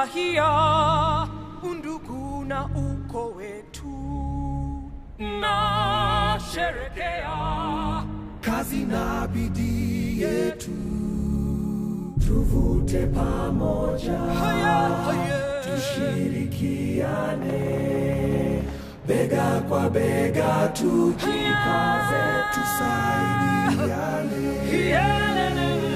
furahia undugu na uko wetu na sherekea kazi na bidii yetu tuvute pamoja haya haya tushirikiane bega kwa bega tujikaze tusaidiane Yelele.